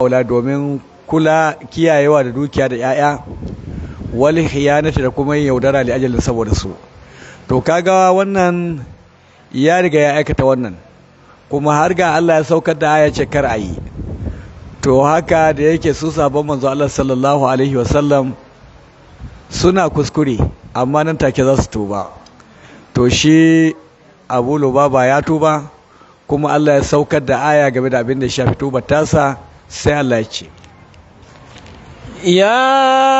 aula domin kula kiyayewa da dukiya da 'ya'ya wal khiyanati da kuma yaudara li ajalin saboda su to kaga wannan ya riga ya aikata wannan kuma har ga Allah ya saukar da aya ce kar ayi to haka da yake su sabon manzo Allah sallallahu alaihi wasallam suna kuskure amma nan take za su tuba to shi Abu Lubaba ya tuba kuma Allah ya saukar da aya game da abin da ya shafi tubar tasa sai Allah ya ce يا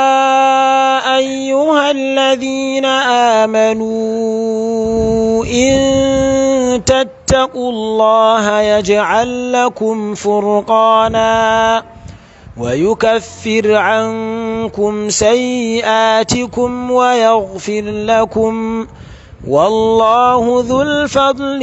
أيها الذين آمنوا إن تتقوا الله يجعل لكم فرقانا ويكفر عنكم سيئاتكم ويغفر لكم والله ذو الفضل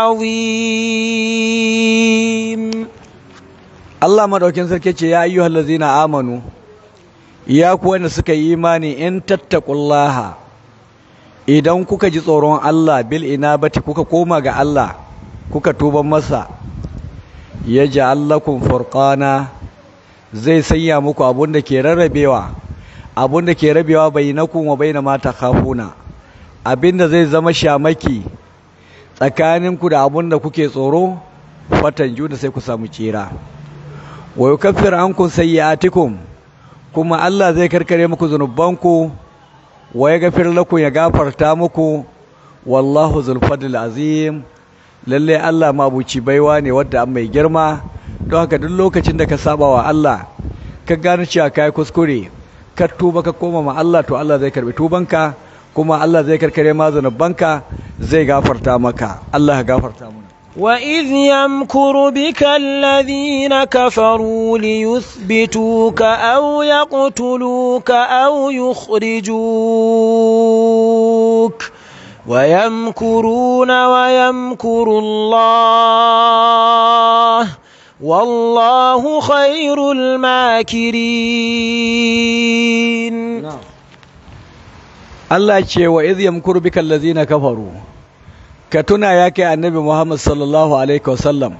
العظيم Allah madaukin sarki ce ya ayyuhal ladzina amanu ya ku wanda suka yi imani in tattaqullaha idan kuka ji tsoron Allah bil inabati kuka koma ga Allah kuka tuban masa yaj'al lakum furqana zai sanya muku abun da ke rarrabewa abun da ke rabewa bainakum wa baina ma takhafuna abinda zai zama shamaki tsakaninku da abun da kuke tsoro fatan juna sai ku samu tsira wa yukaffir ankum sayyi'atikum kuma Allah zai karkare muku zunubanku wa yaghfir lakum ya gafarta muku wallahu zul fadl azim lalle Allah mabuci baiwa ne wanda an mai girma don haka duk lokacin da ka saba wa Allah ka gano cewa kai kuskure ka tuba ka koma ma Allah to Allah zai karbi tubanka kuma Allah zai karkare ma zunubanka zai gafarta maka Allah ya gafarta mana وإذ يمكر بك الذين كفروا ليثبتوك أو يقتلوك أو يخرجوك ويمكرون ويمكر الله والله خير الماكرين Allah ce wa idh yamkuru bika allazina kafaru ka tuna ya kai annabi Muhammad sallallahu alaihi wasallam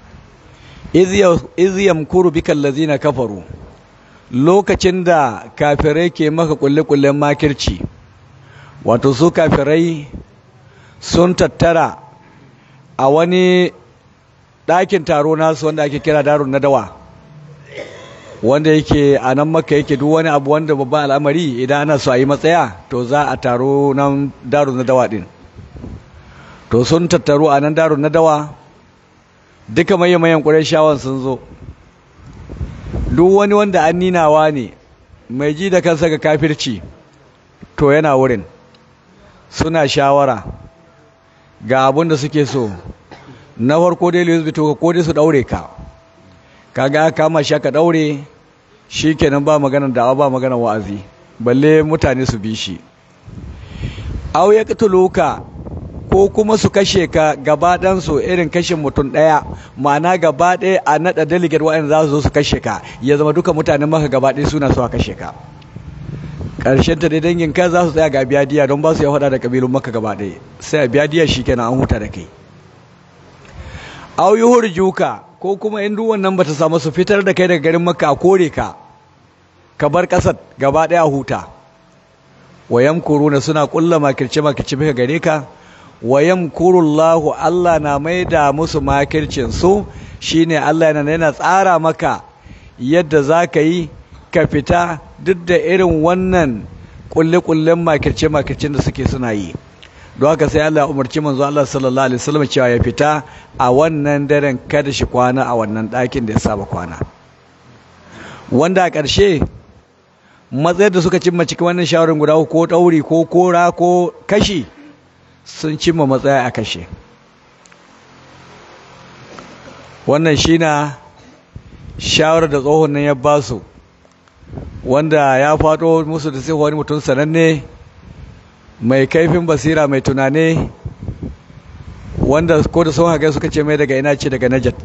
idh yamkuru bika allazina kafaru lokacin da kafirai ke maka kulle-kullen makirci wato su kafirai sun tattara a wani ɗakin taro nasu wanda ake kira darun nadawa wanda yake a nan maka yake duk wani abu wanda babban al'amari idan ana so a yi matsaya to za a taro nan darun nadawa din to sun tattaru a nan darun nadawa duka mayan ƙurashawan sun zo duk wani wanda an ninawa ne mai ji da kansa ga kafirci to yana wurin suna shawara ga abin da suke so na farko dai lewis bito ko dai su daure ka kaga kama shi ka daure shi kenan ba maganar da'awa ba maganar wa'azi balle mutane su bi shi au ya ka ko kuma su kashe ka gaba su irin kashin mutum ɗaya ma'ana gaba ɗaya a naɗa delegate waɗanda za su zo su kashe ka ya zama duka mutanen maka gaba ɗaya suna so a kashe ka ƙarshen ta dai dangin ka za su tsaya ga biya diya don ba su ya faɗa da ƙabilun maka gaba ɗaya sai a biya diya shi kenan an huta da kai au yi hurjuka ko kuma in duk wannan bata samu su fitar da kai daga garin maka a kore ka ka bar ƙasar gaba ɗaya huta wayan kuruna suna ƙulla makirce makirce bika gare ka wayan kurullahu Allah na maida musu makircin su shine Allah yana yana tsara maka yadda za ka yi ka fita duk da irin wannan kulle-kullen makirce-makircen da suke suna yi don haka sai Allah ya umarci manzo Allah sallallahu alaihi wasallam cewa ya fita a wannan daren kada shi kwana a wannan ɗakin da ya saba kwana wanda a ƙarshe matsayar da suka cimma cikin wannan shawarar guda ko ɗauri ko kora ko kashi sun cimma matsaya a kashe wannan shi na shawarar da tsohon nan ya ba su wanda ya faɗo musu da sai wani mutum sananne mai kaifin basira mai tunane wanda ko da sun haka suka ce mai daga ina ce daga najat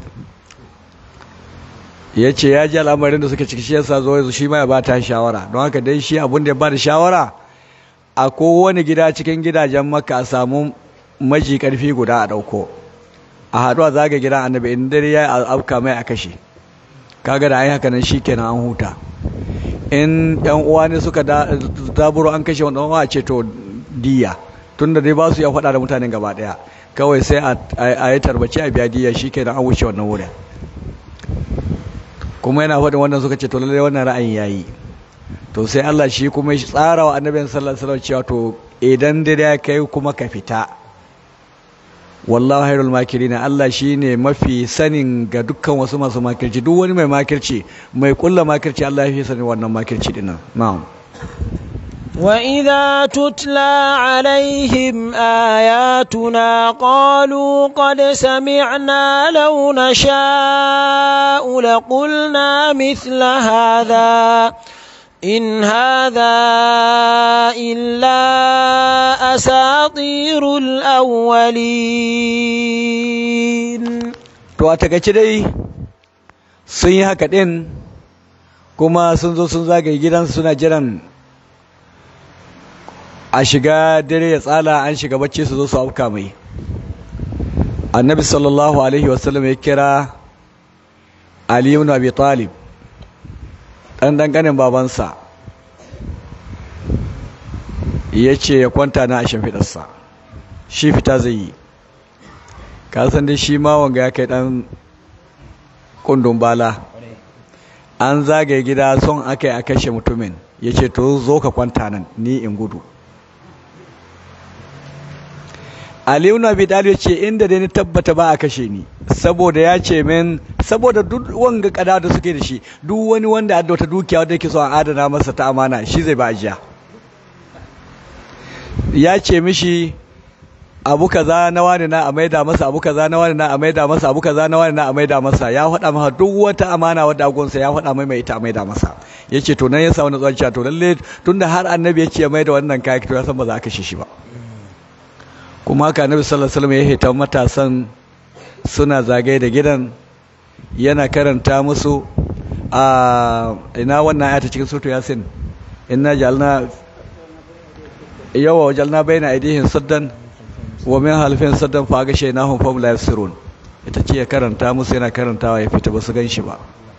ya ce ya ji al'amarin da suka ciki shi yasa zo yanzu shi ma ya ba ta shawara don haka dai shi abin da ya ba da shawara a kowane gida cikin gidajen maka a samu maji karfi guda a ɗauko a haɗu a zaga gidan annabi in dare ya afka mai a kashe kaga da ai haka nan shikenan an huta in yan uwa ne suka daburo an kashe wanda uwa ce to diya tunda dai ba su ya faɗa da mutanen gaba ɗaya kawai sai a yi tarbace a biya diya shikenan an wuce wannan wurin kuma yana faɗin wannan suka ce to lallai wannan ra'ayin yayi to sai Allah shi kuma shi tsara wa annabin sallallahu alaihi wasallam cewa to idan dare ya kai kuma ka fita wallahu hairul makirina Allah shine mafi sanin ga dukkan wasu masu makirci duk wani mai makirci mai kulla makirci Allah ya fi sanin wannan makirci dinnan na'am وإذا تتلى عليهم آياتنا قالوا قد سمعنا لو نشاء لقلنا مثل هذا إن هذا إلا أساطير الأولين to a takaice dai sun yi haka ɗin kuma sun zo sun zagaye gidansu suna jiran a shiga dare ya tsala an shiga bacci su zo su auka mai annabi sallallahu alaihi wasallam ya kira ali ibn abi talib dan danganin babansa ya ce ya kwanta na a shimfiɗarsa shi fita zai yi kasan dai shi ma wanga ya kai dan kundin bala an zagaye gida son aka yi a kashe mutumin ya ce to zo ka kwanta nan ni in gudu Aliyu na bi ya ce inda dai ni tabbata ba a kashe ni saboda ya ce min saboda duk wanga kada da suke da shi duk wani wanda da wata dukiya wanda yake so a adana masa ta amana shi zai ba ajiya ya ce mishi abu kaza na wani na a maida masa abu kaza na wani na a maida masa abu kaza na wani na a maida masa ya faɗa masa duk wata amana wadda agonsa ya faɗa mai mai ita a maida masa yace to nan ya sa wani tsanci to lalle tunda har annabi ya ce mai da wannan kayan to ya san ba za a kashe shi ba kuma haka annabi sallallahu alaihi wasallam ya hita matasan suna zagaye da gidan yana karanta musu a ina wannan ayata cikin suratu yasin inna jalna yawa jalna baina aidihim saddan wa min halfin saddan fa ga shaynahum fa la yasirun ita ce ya karanta musu yana karantawa ya fita ba su gan shi ba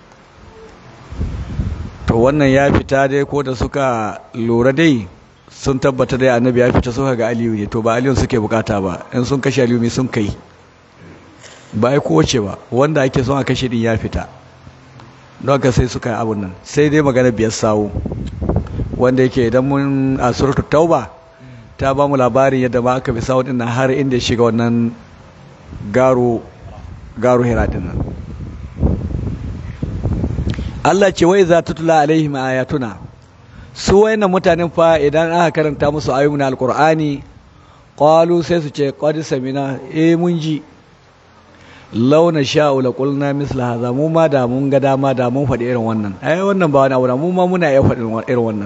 to wannan ya fita dai ko da suka lura dai sun tabbata dai annabi ya fita suka ga aliyu ne to ba aliyu suke bukata ba in sun kashe aliyu mai sun kai ba ai kowace ba wanda ake son a kashe din ya fita don haka sai suka yi abun nan sai dai magana biyar sawu wanda yake idan mun a suratul tauba ta ba mu labarin yadda ma aka bi sawu din nan har inda ya shiga wannan garo garo hira din nan Allah ce wai za tutula alaihim ayatuna su wayannan mutanen fa idan aka karanta musu ayoyin alqur'ani qalu sai su ce qad samina eh mun ji launa sha'u la qulna misla hadha mu ma da mun ga dama da mun faɗi irin wannan ai wannan ba wani abu da mu ma muna iya faɗin irin wannan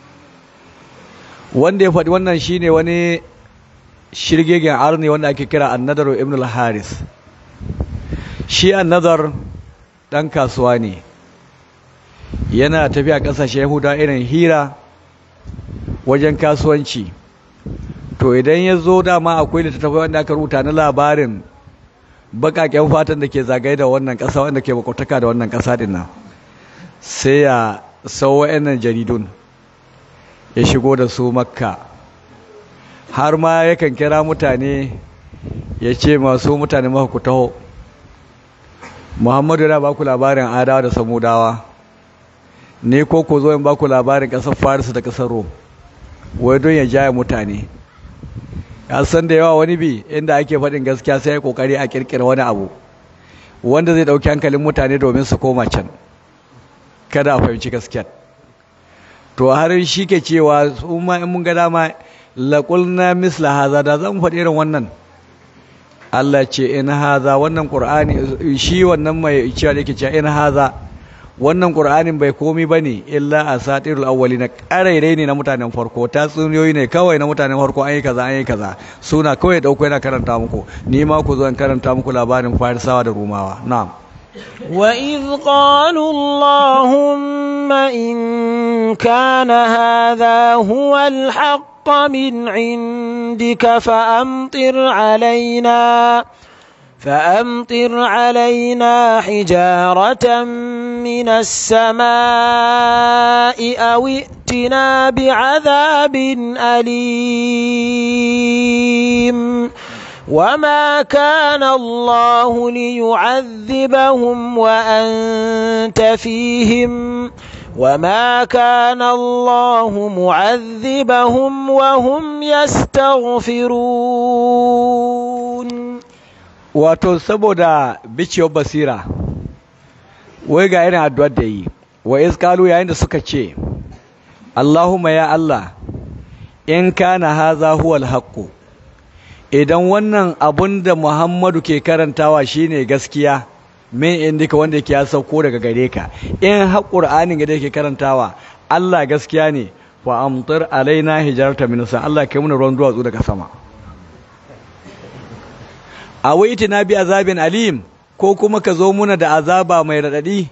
wanda ya faɗi wannan shine wani shirgegen arni wanda ake kira annadar ibn al-haris shi annadar dan kasuwa ne yana tafiya ƙasashe yahuda irin hira wajen kasuwanci to idan ya zo dama akwai littattafai wanda aka rubuta na labarin bakaken fatan da ke zagaye da wannan ƙasa wanda ke makwataka da wannan ƙasa din nan sai ya sau wa'annan jaridun ya shigo da su makka har ma yakan kira mutane ya ce masu mutane maka ku taho muhammadu yana ba ku labarin adawa da samudawa ne ko ku zo in ba ku labarin ƙasar faris da ƙasar rom wai don ya jaya mutane ya san da yawa wani bi inda ake faɗin gaskiya sai ya kokari a kirkira wani abu wanda zai ɗauki hankalin mutane domin su koma can kada a fahimci gaskiya to har shi ke cewa su ma in mun ga dama laƙulna misla haza da zan faɗi irin wannan Allah ce in haza wannan Qur'ani shi wannan mai cewa yake cewa in haza wannan Qur'anin bai komi bane illa asatirul awwalina qarairai ne na mutanen farko tatsuniyoyi ne kawai na mutanen farko an yi kaza an yi kaza suna kawai dauko yana karanta muku ni ma ku zo in karanta muku labarin farisawa da rumawa na'am وإذ قالوا اللهم إن كان هذا هو الحق من عندك فأمطر علينا فأمطر علينا حجارة من السماء أو ائتنا بعذاب أليم وما كان الله ليعذبهم وأنت فيهم وما كان الله معذبهم وهم يستغفرون wato saboda biciyar basira wai ga irin addu'ar da yi wa iskalu yayin da suka ce Allahumma ya Allah in kana haza huwal haqqu idan wannan abun da Muhammadu ke karantawa shine gaskiya min indika wanda yake ya sauko daga gare ka in har Qur'anin da yake karantawa Allah gaskiya ne fa amtir alaina hijarata min sa Allah kai mana ruwan duwatsu daga sama awaiti na bi azabin alim ko kuma ka zo muna da azaba mai radadi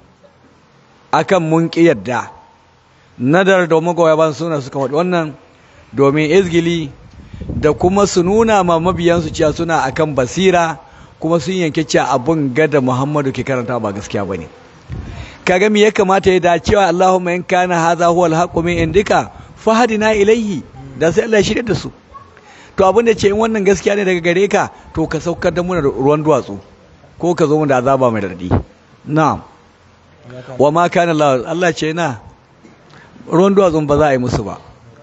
akan mun ki yadda nadar da magoya ban suna suka faɗi wannan domin izgili da kuma su nuna ma mabiyansu cewa suna akan basira kuma sun yanke cewa abun gada Muhammadu ke karanta ba gaskiya bane kaga me ya kamata ya dacewa Allahumma in kana hadha huwa al-haqqu min indika fahadina ilayhi da sai Allah ya shirye da su to abin da ce in wannan gaskiya ne daga gare ka to ka saukar da muna ruwan duwatsu ko ka zo mu da azaba mai radadi na'am wa ma kana Allah Allah ce na ruwan duwatsun ba za a yi musu ba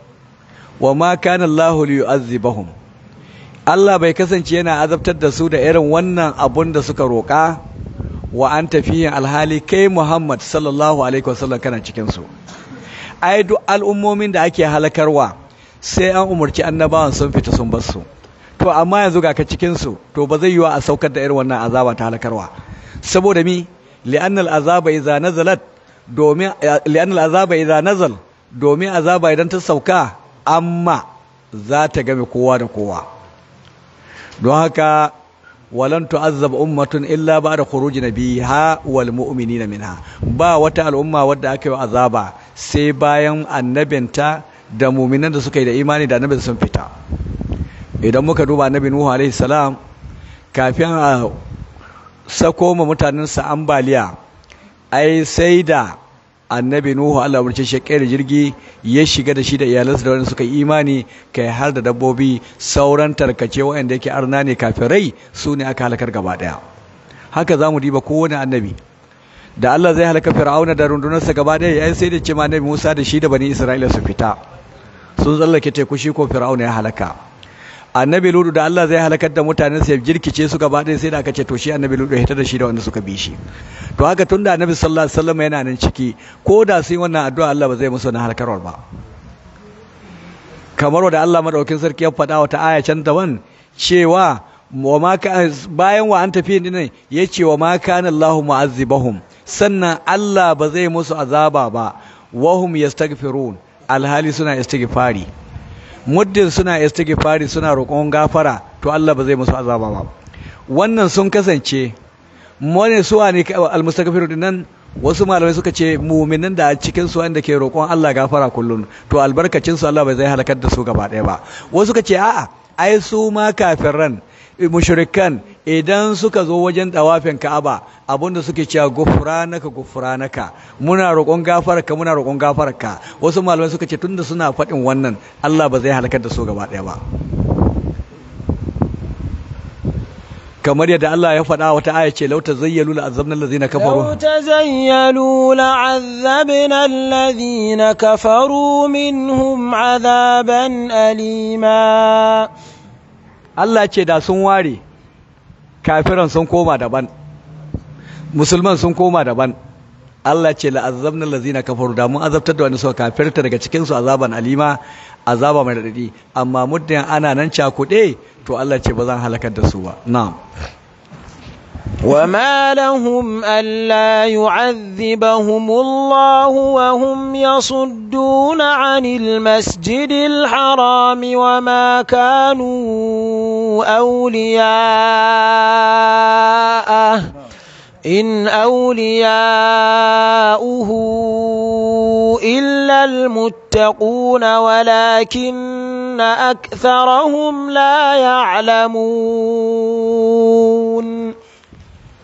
wa ma kana Allah li yu'azzibahum Allah bai kasance yana azabtar da su da irin wannan abun da suka roƙa wa an tafiyin alhali kai Muhammad sallallahu alaihi wasallam kana cikin su ai duk al'ummomin da ake halakarwa sai an umarci annabawan sun fita sun bar su to amma yanzu ga ka cikin su to ba zai yiwa a saukar da irin wannan azaba ta halakarwa saboda mi li'anna al'azaba idza nazalat domin li'anna al'azaba idza nazal domin azaba idan ta sauka amma za ta game kowa da kowa don haka walan tu'azzab ummatun illa ba'da khuruji nabiha wal mu'minina minha ba wata al'umma wadda aka yi azaba sai bayan annabinta da mu'minan da suka yi da imani da annabin sun fita idan muka duba annabi nuhu alaihi salam kafin a sako ma mutanensa ambaliya ai sai da annabi nuhu Allah umarce shi da jirgi ya shiga da shi da iyalansa da wanda suka yi imani kai har da dabbobi sauran tarkace waɗanda yake arna ne kafirai su ne aka halakar gaba ɗaya haka za mu diba kowane annabi da Allah zai halaka fir'auna da rundunarsa gaba ɗaya yayin sai da ce ma annabi Musa da shi da bani Isra'ila su fita sun tsallake teku shi ko fir'auna ya halaka annabi ludu da Allah zai halakar da mutanen sa ya jirkice su gaba ɗaya sai da aka ce to shi annabi ludu ya hita da shi da wanda suka bi shi to haka tunda annabi sallallahu alaihi wasallam yana nan ciki ko da sun yi wannan addu'a Allah ba zai musu na halkarwar ba kamar wanda Allah madaukakin sarki ya faɗa wata aya can daban cewa wa ma bayan wa an tafi ne ya ce wa ma kana Allahu mu'azzibahum sannan Allah ba zai musu azaba ba wahum yastaghfirun alhali suna istighfari muddin suna istighfari suna roƙon gafara to Allah ba zai musu azaba ba wannan sun kasance mone su ne almustaghfiru dinnan wasu malamai suka ce mu'minan da cikin su wanda ke roƙon Allah gafara kullun to albarkacin su Allah bai zai halakar da su gaba ɗaya ba wasu suka ce a'a ai su ma kafiran mushrikan idan suka zo wajen dawafin Ka'aba abinda suke cewa gufranaka gufranaka muna roƙon gafararka muna roƙon gafararka wasu malamai suka ce tunda suna faɗin wannan Allah ba zai halakar da su gaba ɗaya ba kamar yadda Allah ya faɗa wata aya ce lauta zayyalu la'azzabna allazina kafaru لو تزيلوا لعذبنا الذين كفروا منهم عذابا أليما Allah ce da sun ware kafiran sun koma daban musulman sun koma daban Allah ce la'azzabna allazina kafaru da mun azabtar da wanda suka kafirta daga cikin su azaban alima azaba mai radadi amma muddin ana nan cakuɗe to Allah ce ba zan halakar da su ba na'am وما لهم ألا يعذبهم الله وهم يصدون عن المسجد الحرام وما كانوا أولياءه إن أولياؤه إلا المتقون ولكن أكثرهم لا يعلمون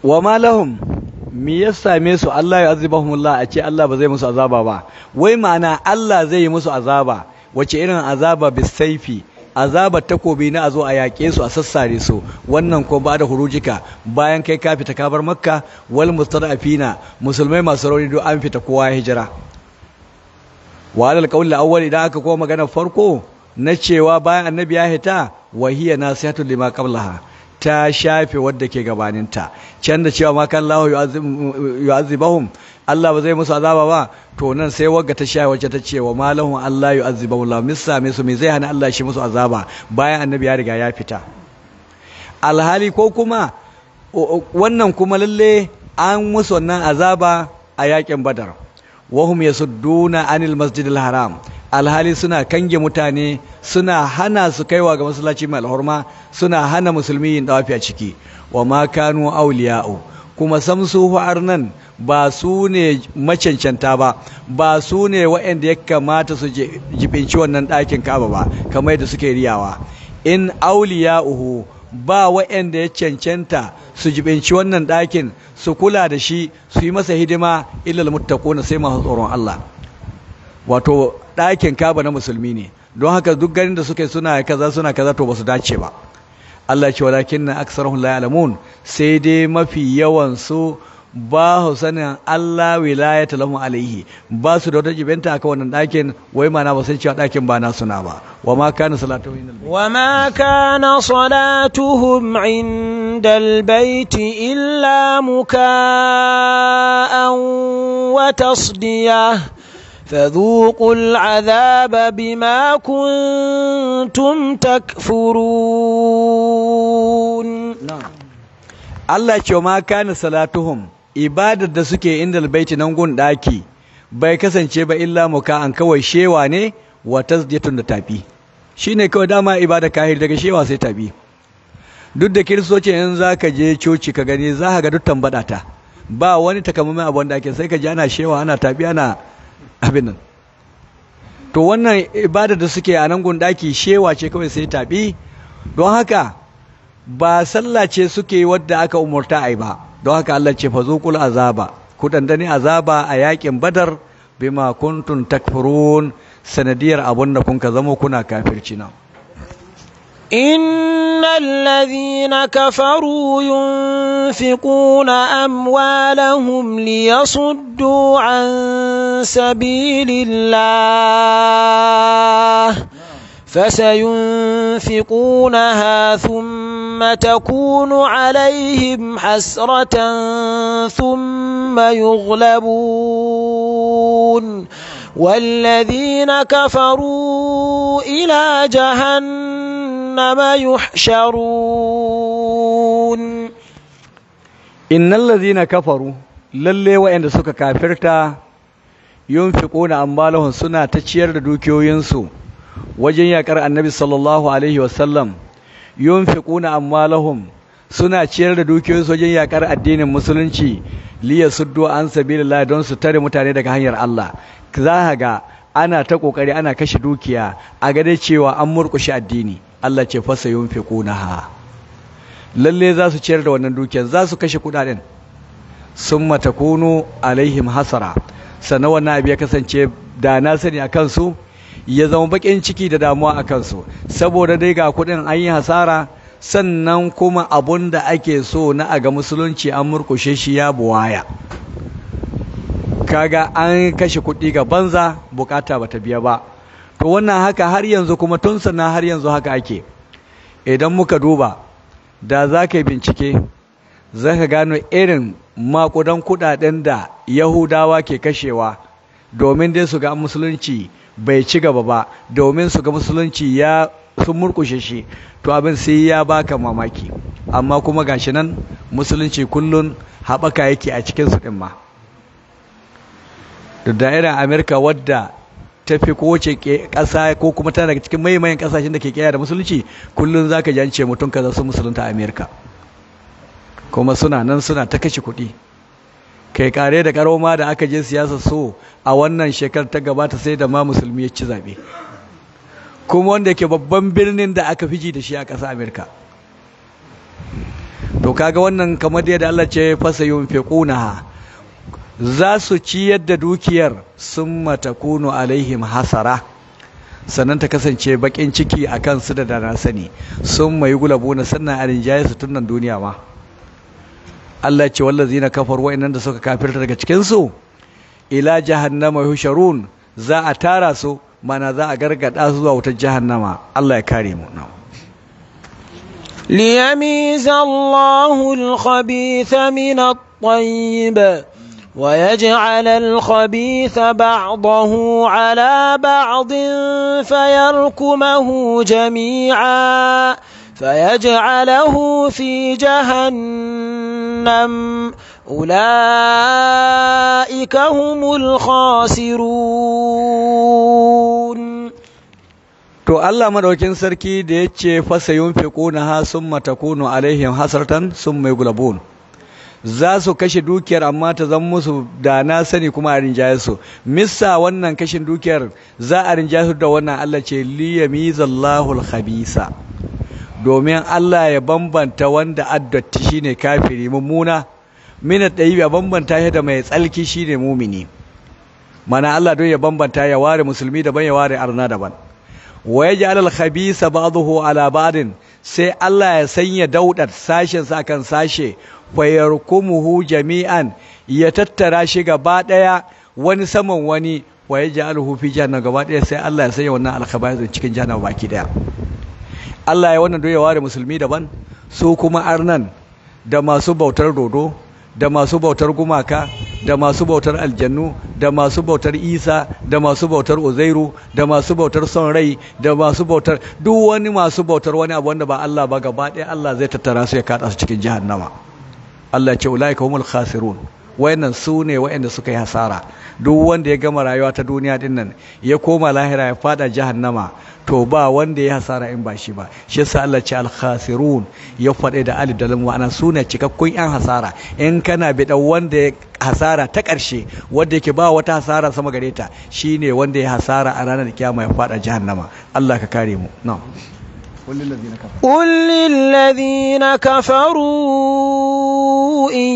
wa ma lahum me ya same su Allah ya azibahumullah a ce Allah ba zai musu azaba ba wai ma'ana Allah zai yi musu azaba wace irin azaba bisaifi azaba takobi na a zo a yaƙe su a sassare su wannan ko ba da hurujika bayan kai ka fita ka bar makka wal mustadafina musulmai masu rauni duk an fita kowa ya hijira wa alal qawl awwal idan aka koma magana farko na cewa bayan annabi ya hita wa hiya nasihatu lima qablaha ta shafe wadda ke gabaninta can da cewa ma kan lahu yu'azzibahum Allah ba zai musu azaba ba to nan sai wagga ta shafe wacce ta ce wa malahum Allah yu'azzibahum la missa me su me zai hana Allah shi musu azaba bayan annabi ya riga ya fita alhali ko kuma wannan kuma lalle an musu wannan azaba a yakin badar wahum yasudduna anil masjidil haram alhali suna kange mutane suna hana su kaiwa ga masallaci mai alhurma suna hana musulmi yin dawafi a ciki wa ma kanu awliya'u kuma samsu nan ba su ne macancanta ba ba su ne waɗanda ya kamata su jibinci wannan ɗakin kaba ba kamar da suke riyawa in awliya'uhu ba waɗanda ya cancanta su jibinci wannan ɗakin su kula da shi su yi masa hidima illal muttaquna sai masu tsoron Allah wato ɗakin kaba na musulmi ne don haka duk ganin da suke suna kaza suna kaza to ba su dace ba Allah ce walakin na aksarahum la ya'lamun sai dai mafi yawan su ba su sanin Allah wilayata lahum alaihi ba su da wata jibinta akan wannan ɗakin wai mana ba san cewa ɗakin ba na suna ba wa ma kana salatuhum indal wa ma kana salatuhum indal baiti illa muka'an wa tasdiyah فذوقوا العذاب بما كنتم تكفرون Allah ce ma kana salatuhum ibadar da suke inda albaiti nan gun daki bai kasance ba illa muka an kawai shewa ne wa tasdiyatun da tafi shine kawai dama ibada kahir daga shewa sai tafi duk da kiristoci in zaka je coci ka gani za ka ga duk tambada ta ba wani takamaiman abin da ake sai ka ji ana shewa ana tafi ana abin nan to wannan ibada da suke a nan gundaki shewa ce kawai sai tabi don haka ba sallah ce suke wadda aka umurta ai ba don haka Allah ce fazuqul azaba ku dandane azaba a yakin badar bima kuntum takfurun sanadiyar abun da kun ka zama kuna kafirci nan إن الذين كفروا ينفقون أموالهم ليصدوا عن سبيل الله فسينفقونها ثم تكون عليهم حسرة ثم يغلبون والذين كفروا إلى جهنم يحشرون إن الذين كفروا lalle waɗanda suka kafirta yunfiquna ambalahum suna ta ciyar da dukiyoyinsu wajen yakar annabi sallallahu alaihi wasallam yunfiquna amwalahum suna ciyar da dukiyoyinsu wajen yakar addinin musulunci liya suddu an sabilillah don su tare mutane daga hanyar Allah za ga ana ta kokari ana kashe dukiya a gade cewa an murkushe addini Allah ce fasa yunfiqunaha lalle za su ciyar da wannan dukiyar za su kashe kudaden summa takunu alaihim hasara sannan wannan abu ya kasance da na sani a kansu ya zama bakin ciki da damuwa a kansu saboda dai ga kudin an yi hasara sannan kuma abun da ake so na a ga musulunci an murkushe shi ya buwaya kaga an kashe kuɗi ga banza bukata bata biya ba to wannan haka har yanzu kuma tun sannan har yanzu haka ake idan muka duba da za ka yi bincike za ka gano irin makudan kudaden da yahudawa ke kashewa domin dai su ga musulunci bai ci gaba ba domin su ga musulunci ya sun murkushe shi to abin sai ya baka mamaki amma kuma gashi nan musulunci kullun haɓaka yake a cikin su ɗin ma da da'irar amerika wadda ta fi kowace ƙasa ko kuma tana daga cikin maimayin ƙasashen da ke ƙiyar da musulunci kullum za ka ji an ce mutum kaza sun musulunta a amerika kuma suna nan suna ta kashe kuɗi kai kare da karoma da aka je siyasa so a wannan shekarar ta gabata sai da ma musulmi ya ci zaɓe kuma wanda ke babban birnin da aka fiji da shi a ƙasa amerika to kaga wannan kamar yadda Allah ce fasa yunfiqunaha za su ciyar da dukiyar summa takunu alaihim hasara sannan ta kasance bakin ciki a kan su da dana sani sun mai gulabuna sannan a rinjaye su tunan duniya ma Allah ce wallazi na kafar wa'annan da suka kafirta daga cikinsu ila jahannama yusharun za a tara su mana za a gargada su zuwa wutar jahannama Allah ya kare mu ليميز الله الخبيث من الطيب ويجعل الخبيث بعضه على بعض فيركمه جميعا فيجعله في جهنم أولئك هم الخاسرون to Allah madaukin sarki da yace fasa yunfiquna ha summa takunu alaihim hasratan summa yughlabun za su kashe dukiyar amma ta zan musu da na sani kuma a rinjaye su missa wannan kashin dukiyar za a rinjaye su da wannan Allah ce liyamizallahu al-khabisa domin Allah ya bambanta wanda addatti shine kafiri mummuna min at-tayyib ya bambanta shi da mai tsalki shine mumini mana Allah don ya bambanta ya ware musulmi daban ya ware arna daban wa yaj'al al-khabisa ba'dahu ala ba'din sai Allah ya sanya daudar sashen sa kan sashe fayarkumuhu jami'an ya tattara shi gaba daya wani saman wani wa yaj'aluhu fi jahannam gaba daya sai Allah ya sanya wannan al-khabaisin cikin jahannam baki daya Allah ya wannan doye ware musulmi daban su kuma arnan da masu bautar dodo da masu bautar gumaka da masu bautar aljannu da masu bautar isa da masu bautar uzairu da masu bautar son rai da masu bautar duk wani masu bautar wani abu wanda ba Allah ba gaba ɗaya Allah zai tattara su ya kada su cikin jahannama Allah ce ulaika humul khasirun wayannan su ne wayanda suka yi hasara duk wanda ya gama rayuwa ta duniya din nan ya koma lahira ya fada jahannama to ba wanda ya hasara in ba shi ba shi yasa Allah ce al khasirun ya faɗe da alif da lam ma'ana su ne cikakkun yan hasara in kana bi dan wanda ya hasara ta ƙarshe wanda yake ba wata hasara sama gare ta shine wanda ya hasara a ranar kiyama ya fada jahannama Allah ka kare mu na'am قل للذين كفروا إن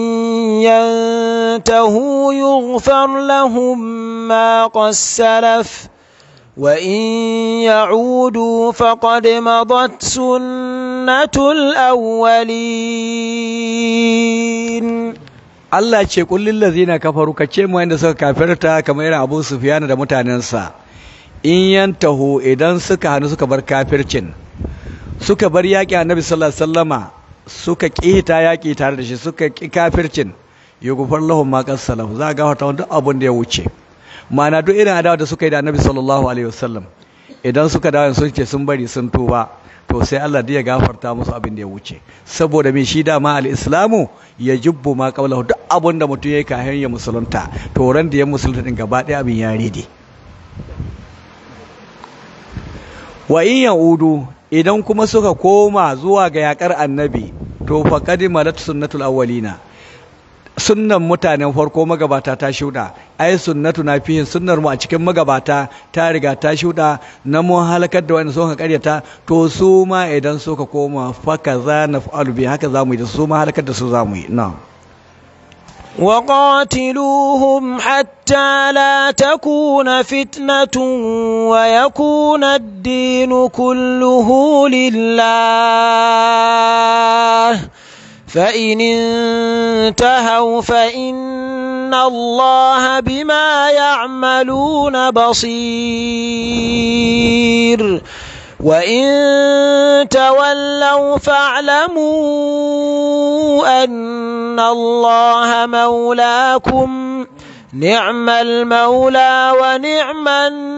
ينتهوا يغفر لهم ما قد سلف وإن يعودوا فقد مضت سنة الأولين Allah ce kullin lazina kafaru ka ce mu wanda suka kafirta kamar irin Abu Sufyan da mutanensa in yantahu idan suka hannu suka bar kafircin suka bar yaƙi annabi sallallahu alaihi wasallama suka ƙita yaƙi tare da shi suka ƙi kafircin yughfar lahum ma qad salaf za ga wata duk abin da ya wuce ma'ana duk irin adawa da suka yi da annabi sallallahu alaihi wasallam idan suka dawo sun ce sun bari sun tuba to sai Allah ya gafarta musu abin da ya wuce saboda me shi dama al-islamu ya jubbu ma qablahu duk abin da mutum yayi kafin ya musulunta to ran da ya musulunta din gaba ɗaya abin ya rede wa in yaudu idan kuma suka koma zuwa ga yakar annabi to faqad malat sunnatul awwalina sunnan mutanen farko magabata ta shuda ai sunnatu na fihin sunnar mu a cikin magabata ta riga ta shuda na mun halakar da wanda suka karyata to su ma idan suka koma fa kaza naf'alu bi haka zamu yi da su ma halakar da su zamu yi na'am وقاتلوهم حتى لا تكون فتنة ويكون الدين كله لله فإن انتهوا فإن الله بما يعملون بصير وإن تولوا فاعلموا أن الله مولاكم نعم المولى ونعم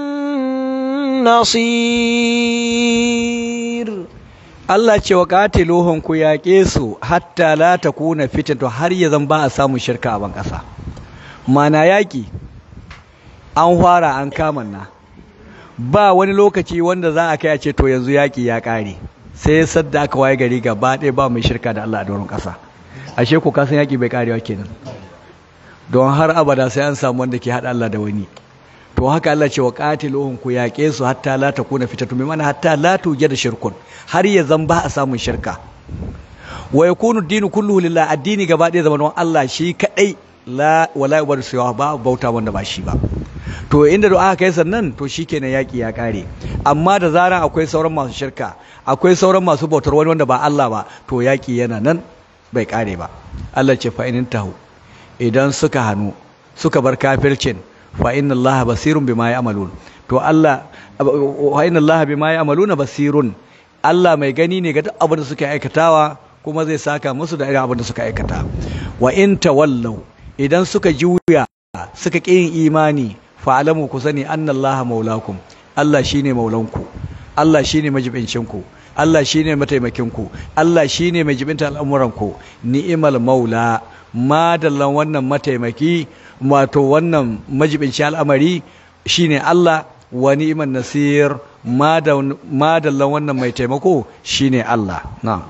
النصير Allah ce wa qatiluhum ku yaƙe su hatta la takuna fitnatu har ya zan ba a samu shirka a ban ƙasa mana yaƙi an fara an kamanna ba wani lokaci wanda za a kai a ce to yanzu yaƙi ya ƙare sai sadda aka waye gari gaba ɗaya ba mai shirka da Allah a doron ƙasa ashe ku kasan yaƙi bai ƙarewa kenan don har abada sai an samu wanda ke haɗa Allah da wani to haka Allah ce wa qatiluhum ku yaƙe su hatta la takuna fitatu mai mana hatta la da shirkun har ya zan ba a samun shirka wa yakunu dinu kulluhu lillah addini gaba ɗaya zaman Allah shi kadai la wala yubar siwa ba bauta wanda ba shi ba to inda da aka kai sannan to shikenan yaki ya kare amma da zaran akwai sauran masu shirka akwai sauran masu bautar wani wanda ba Allah ba to yaki yana nan bai kare ba Allah ce fa inin tahu idan suka hanu suka bar kafircin fa inna Allah basirun bima ya'malun to Allah wa inna Allah bima ya'maluna basirun Allah mai gani ne ga duk abin da suka aikatawa kuma zai saka musu da irin abin da suka aikata wa in tawallau idan suka juya suka ƙi yin imani fa'alamu ku sani annallaha maulakum Allah shine maulanku Allah shine majibincinku Allah shine mataimakinku Allah shine mai jibinta al'amuranku ni'imal maula madallan wannan mataimaki wato wannan majibinci al'amari shine Allah wa ni'iman nasir madallan wannan mai taimako shine Allah na'am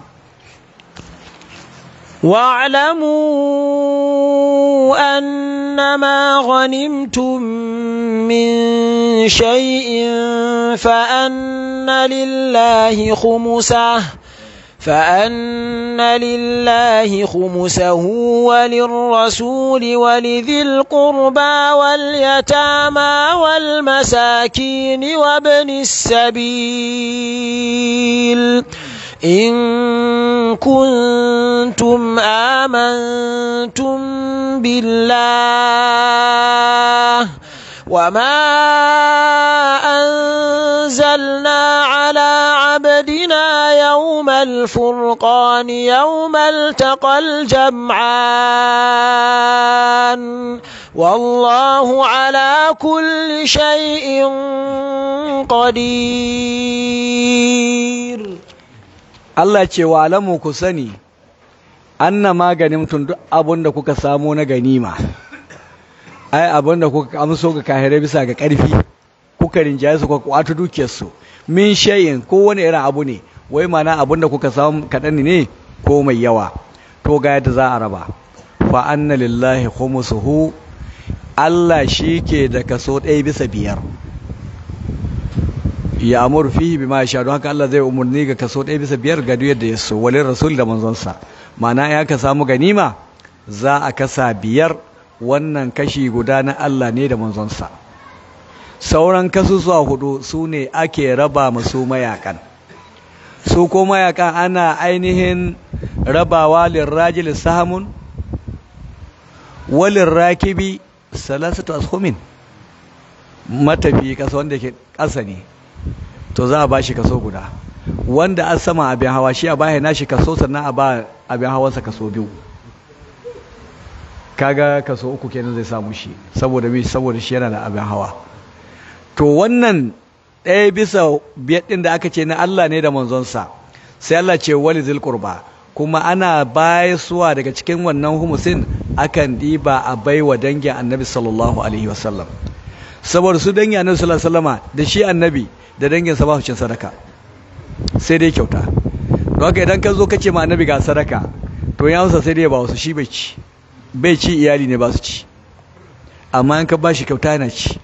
واعلموا أنما غنمتم من شيء فأن لله خمسه فأن لله خمسه وللرسول ولذي القربى واليتامى والمساكين وابن السبيل إن كنتم آمنتم بالله وما أنزلنا على عبدنا يوم الفرقان يوم التقى الجمعان والله على كل شيء قدير Allah ce wa alamu ku sani anna maganin tun duk abin da kuka samu na ganima ai abin da kuka amso ga kahirai bisa ga ƙarfi kuka rinjaye su kuka kwato dukiyarsu min shayin ko wani irin abu ne wai mana abin da kuka samu kaɗan ne ko mai yawa to ga yadda za a raba fa anna lillahi khumsuhu Allah shi ke da kaso ɗaya bisa biyar ya amur fihi bima yasha don haka Allah zai umurni ga kaso ɗaya bisa biyar ga duk yadda ya so walin rasul da manzonsa ma'ana ya ka samu ganima za a kasa biyar wannan kashi guda na Allah ne da manzonsa sauran kasusuwa hudu su ne ake raba masu mayakan su ko mayakan ana ainihin rabawa lirrajil sahamun walin rakibi salasatu ashumin matafi kasa wanda ke ƙasa ne to za a ba shi kaso guda wanda an sama abin hawa shi a bayan nashi kaso sannan a ba abin hawansa kaso biyu kaga kaso uku kenan zai samu shi saboda mi saboda shi yana da abin hawa to wannan ɗaya bisa biyar ɗin da aka ce na Allah ne da manzonsa sai Allah ce wali zil qurba kuma ana bayasuwa daga cikin wannan humusin akan ɗiba a baiwa dangin annabi sallallahu alaihi wasallam saboda su dangin annabi sallallahu alaihi wasallama da shi annabi da danginsa ba su cin sadaka sai dai kyauta don haka idan ka zo ka ce ma annabi ga sadaka to ya hausa sai dai ba wasu shi bai ci bai ci iyali ne ba su ci amma in ka ba shi kyauta yana ci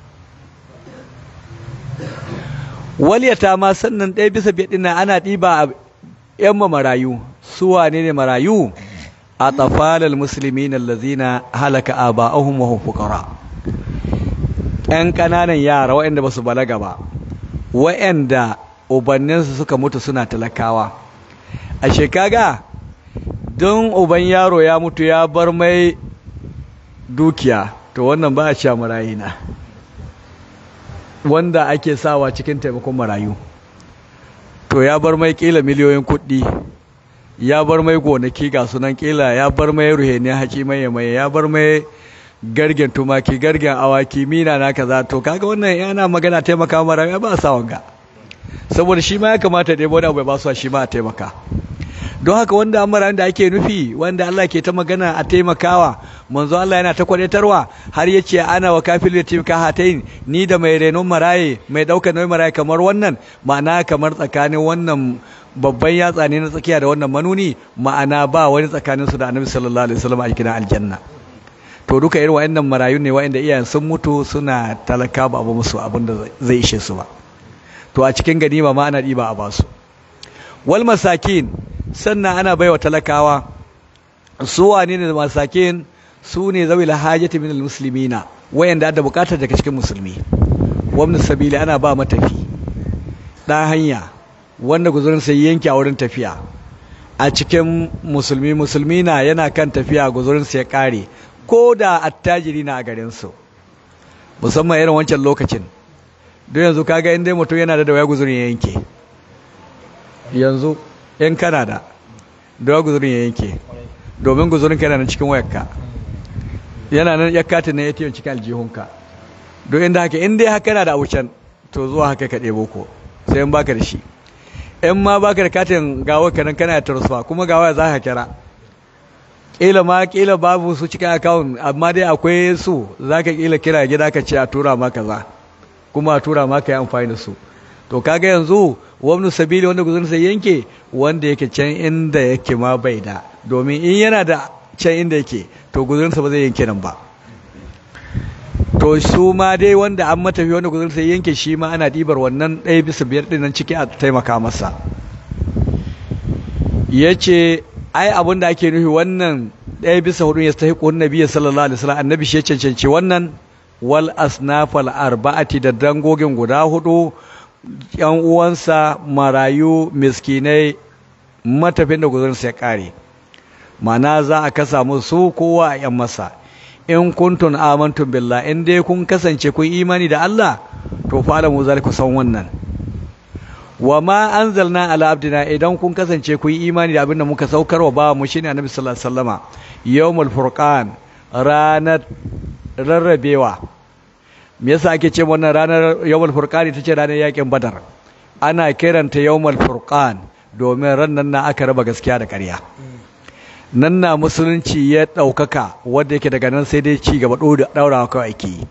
waliyata ma sannan ɗaya bisa biyar ɗin ana ɗiba a ‘yan marayu su wane ne marayu a tafalal musulmi na lazina halaka a ba'ahun wa fukara ‘yan ƙananan yara waɗanda ba su balaga ba waɗanda ubanninsu suka mutu suna talakawa a shekaga don uban yaro ya mutu ya bar mai dukiya to wannan ba a sha marayina wanda ake sawa cikin taimakon marayu to ya bar mai kila miliyoyin kuɗi ya bar mai gonaki ga sunan kila ya bar mai ruheni haƙi mai mai ya bar mai gargen tumaki gargen awaki mina na kaza to kaga wannan yana magana taimaka marayu ba sa wanga saboda shi ma ya kamata da wani abu ya ba su shi ma a taimaka don haka wanda amaran da ake nufi wanda Allah ke ta magana a taimakawa manzo Allah yana ta kwadatarwa har ya ce ana wa kafil yatim ka hatain ni da mai renon maraye mai daukar nauyin maraye kamar wannan ma'ana kamar tsakanin wannan babban yatsa ne na tsakiya da wannan manuni ma'ana ba wani tsakanin su da annabi sallallahu alaihi wasallam a cikin aljanna to duka irin wayannan marayu ne wayanda iyayen sun mutu suna talaka ba abu musu abin da zai ishe su ba to a cikin ganima ma ana diba a basu wal masakin sannan ana baiwa talakawa su wane ne masakin su ne zawi lahajati min almuslimina wayanda da bukatar daga cikin musulmi wamnu sabili ana ba matafi dan hanya wanda guzurin sai yanke a wurin tafiya a cikin musulmi musulmi na yana kan tafiya guzurin sai ya kare ko da attajiri na a garin su musamman irin wancan lokacin don yanzu kaga inda mutum yana da waya guzurin ya yanke yanzu in kana da da guzurin ya yanke domin guzurin ka yana nan cikin wayarka yana nan ya katin na ATM cikin aljihunka don inda haka in dai haka na da abucan to zuwa haka ka ɗebo ko sai in baka da shi in ma baka da katin gawa ka nan kana da transfer kuma gawa za ka kira kila ma kila babu su cikin account amma dai akwai su za ka kila kira gida ka ce a tura ma kaza kuma a tura ma ka yi amfani da su to kaga yanzu wani sabili wanda guzurin sai yanke wanda yake can inda yake ma bai da domin in yana da can inda yake to guzurinsa ba zai yanke nan ba to su ma dai wanda an matafi wanda guzurin sai yanke shi ma ana ɗibar wannan ɗaya bisa biyar ɗin nan ciki a taimaka masa ya ce ai abin da ake nufi wannan ɗaya bisa hudu ya stahi ƙun nabi sallallahu alaihi wasallam annabi shi ya cancanci wannan wal asnafal arba'ati da dangogin guda hudu yan uwansa marayu miskinai matafin da guzurinsa ya kare mana za a kasa musu kowa a yan masa in kuntun amantum billah in dai kun kasance kun imani da Allah to fa alamu zaliku san wannan wa ma anzalna ala abdina idan kun kasance kun imani da abin da muka saukar wa ba mu shine annabi sallallahu alaihi wasallama yawmul furqan ranar rarrabewa me yasa ake ce wannan ranar yawmul furqan ita ce ranar yakin badar ana kiranta yawmul furqan domin ran nan na aka raba gaskiya da ƙarya nan na musulunci ya ɗaukaka wanda yake daga nan sai dai ci gaba ɗaurawa kawai ake yi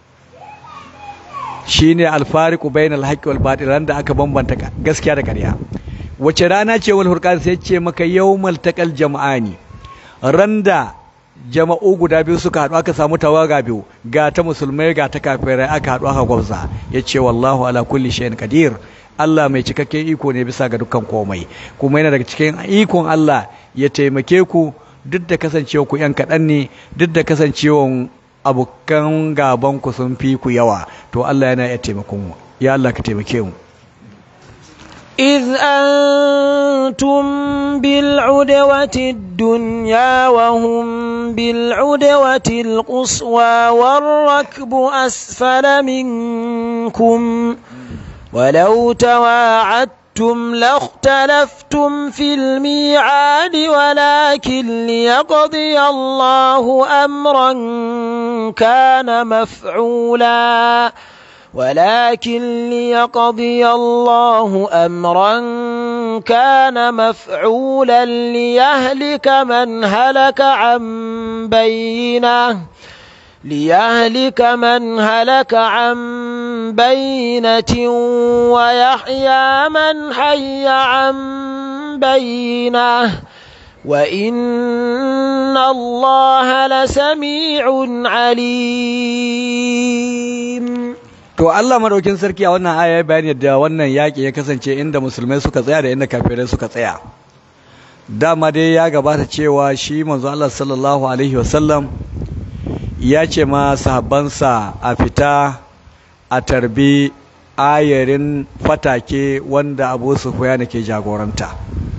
shine alfariqu bainal haqqi wal batil ran da aka bambanta gaskiya da ƙarya wace rana ce wal furqan sai ce maka yawmal taqal jama'ani ran da jama'u guda biyu suka haɗu aka samu tawaga biyu ga ta musulmai ga ta kafirai aka haɗu aka gwabza ya ce wallahu ala kulli shay'in qadir Allah mai cikakken iko ne bisa ga dukkan komai kuma yana daga cikin ikon Allah ya taimake ku duk da kasancewa ku yan kaɗan ne duk da kasancewa abokan gaban ku sun fi ku yawa to Allah yana iya taimakon mu ya Allah ka taimake mu إذ أنتم بالعدوة الدنيا وهم بالعدوة القصوى والركب أسفل منكم ولو تواعدتم لاختلفتم في الميعاد ولكن ليقضي الله أمرا كان مفعولا ولكن ليقضي الله أمرا كان مفعولا ليهلك من هلك عن بينه ليهلك من هلك عن بينة ويحيى من حي عن بينه وإن الله لسميع عليم To Allah madaukin sarki a wannan aya ya bayani da wannan yaƙi ya kasance inda musulmai suka tsaya da inda kafirai suka tsaya. Dama dai ya gabata cewa shi manzo Allah sallallahu alaihi wasallam ya ce ma sahabbansa a fita a tarbi ayarin fatake wanda Abu Sufyan ke jagoranta.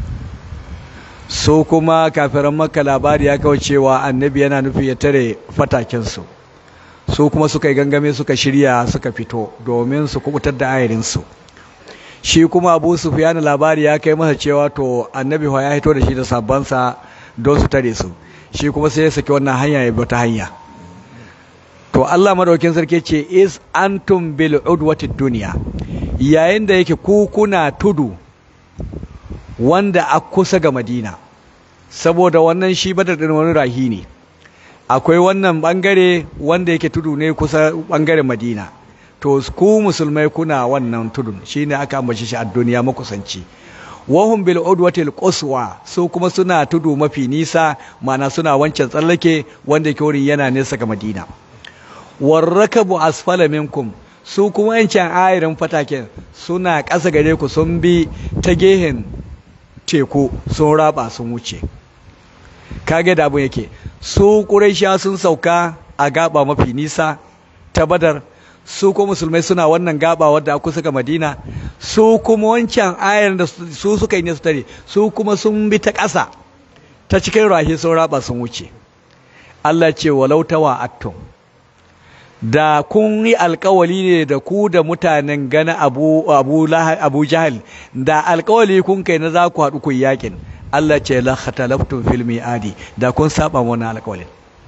Su kuma kafiran Makka labari ya kawo cewa annabi yana nufi ya tare fatakensu. su kuma suka yi gangame suka shirya suka fito domin su kubutar da ayarinsu shi kuma abu sufyan labari ya kai masa cewa to annabi ya hito da shi da sabbansa don su tare su shi kuma sai ya saki wannan hanya ya bi ta hanya to Allah madaukin sarki ce is antum bil udwati dunya yayin da yake ku kuna tudu wanda a kusa ga Madina saboda wannan shi badar din wani rahi ne akwai wannan bangare wanda yake tudu ne kusa bangaren madina to ku musulmai kuna wannan tudun shine aka ambace shi a duniya makusanci wahum bil udwatil quswa su kuma suna tudu mafi nisa mana suna wancan tsallake wanda yake wurin yana nesa ga madina warrakabu asfala minkum su kuma yancan ayarin fataken suna ƙasa gare ku sun bi ta gehen teku sun raba sun wuce kage da abin yake su ƙuraisha sun sauka a gaba mafi nisa ta badar su ko musulmai suna wannan gaba wadda kusa ga madina su kuma wancan ayar da su suka yi ne su tare su kuma sun bi ta ƙasa ta cikin rahi sun raba sun wuce Allah ce walau tawa attum da kun yi alkawali ne da ku da mutanen gana abu abu abu jahal da alkawali kun kai na za ku haɗu ku yakin Allah ce la khatalaftum fil mi'adi da kun saba wannan alkawalin